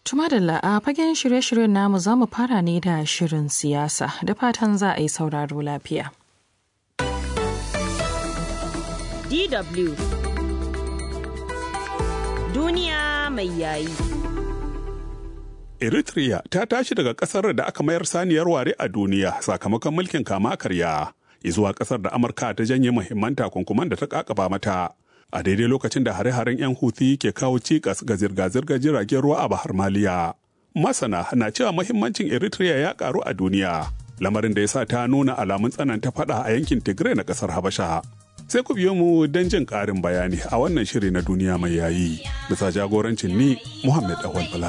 Tumadalla a fagen shirye-shiryen namu za mu fara ne da shirin siyasa da fatan za a yi sauraro lafiya. DW Duniya mai yayi. Eritrea ta tashi daga ƙasar da aka mayar saniyar ware a duniya sakamakon mulkin kama karya, zuwa ƙasar da Amurka ta janye muhimman takunkuman da ta ƙaƙaba mata. A daidai lokacin da hare-haren 'yan Houthi ke kawo cikas ga zirga-zirgar jiragen ruwa a Bahar Maliya. Masana na cewa muhimmancin Eritrea ya ƙaru a duniya, lamarin da ya sa ta nuna alamun tsananta faɗa a yankin Tigray na ƙasar Habasha. sai ku biyo mu don jin ƙarin bayani a wannan shiri na duniya mai yayi bisa jagorancin ni Muhammad Awal Bala.